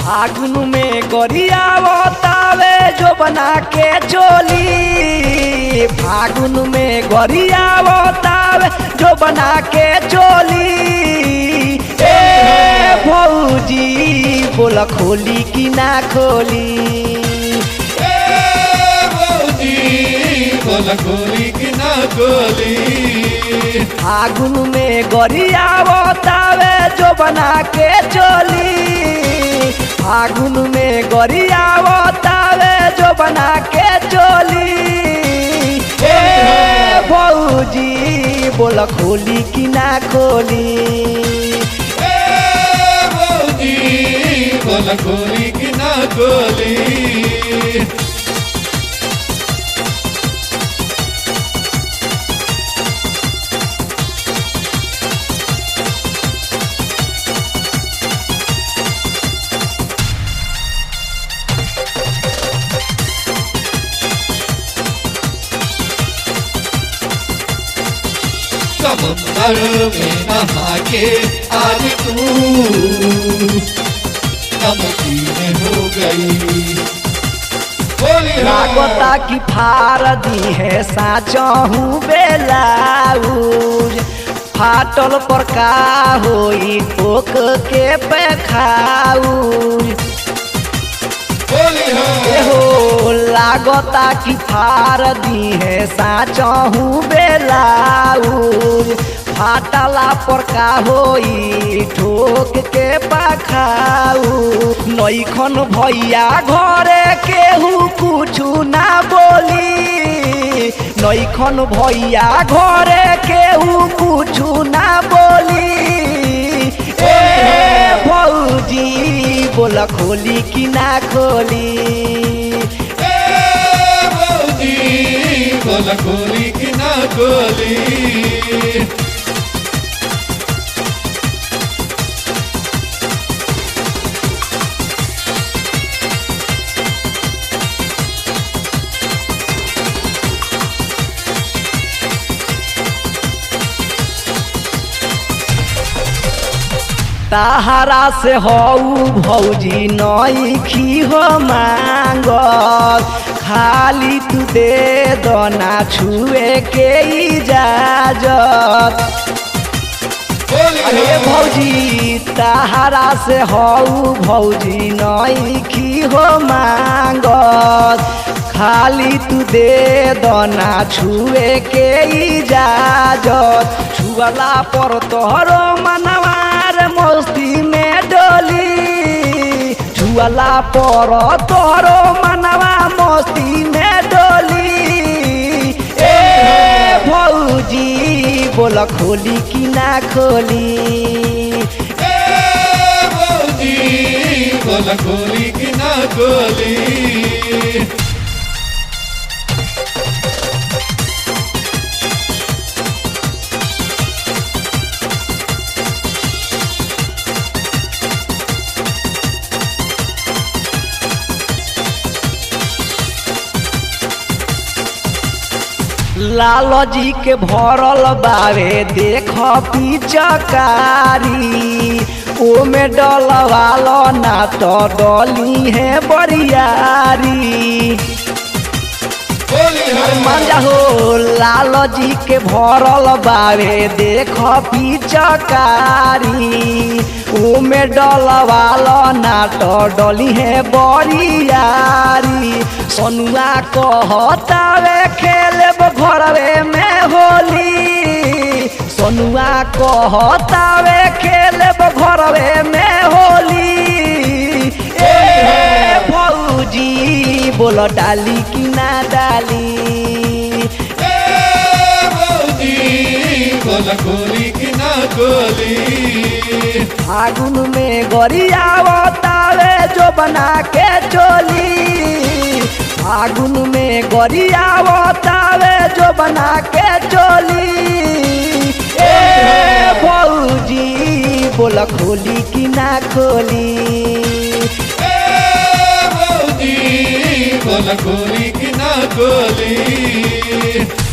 फागुन में गरियावतावे जो बना के चोली फागुन में गरियावतावे जो बना के चोली ए भौजी बोला खोली कि ना खोली बोला गोली कि ना गोली फागुन में गरियावतावे जो बना के चोली फागुन में गरियावतावे जो बना के चोली ए भौजी बोला खोली कि ना खोली बोला गोली कि ना गोली समंदर में नहा के आज तू नमकीन हो गई बोली लागता कि फार दी है साचहू बेलाउज फाटल पर का होई ठोक के पेखाउज बोली एहो लागता कि फार दी है साचहू बेलाउज फाटला पर का होई ठोक के पखाऊ नैखन भैया घरे केहू कुछु ना बोली नैखन भैया घरे केहू कुछु ना बोली ए भौजी बोला खोली कि ना खोली बोला गोली कि ना गोली ताहरा से हऊ भौजी नईखी हो मांगल खाली तू दे दना छुए के इजाजत अरे भौजी ताहरा से हऊ भौजी नईखी हो मांगल खाली तू दे दना छुए के इजाजत छुअला पर तोहरो मनवार मस्ती में डोली छुअला पर तोहरो मनवा मस्ती में डोली ए भौजी बोला खोली कि ना खोली बोला गोली कि ना गोली लाल जी के भरल बावे देख पिचकारी ओमे डलवालो ना तो डली है बरियारी मंजा हो लाल जी के भरल बावे देख पिचकारी ओमे डलवालो ना तो डली है बरियारी सोनुआ कहतावे खेलब घरवे में होली सोनुआ कहतावे खेलब घरवे में होली ए भौजी बोल डाली कि ना डाली बोला गोली कि ना गोली फागुन में गरियावतावे जो बना के चोली फागुन में गरियावतावे जो बना के चोली ए भौजी बोला खोली कि ना खोली बोला गोली कि ना गोली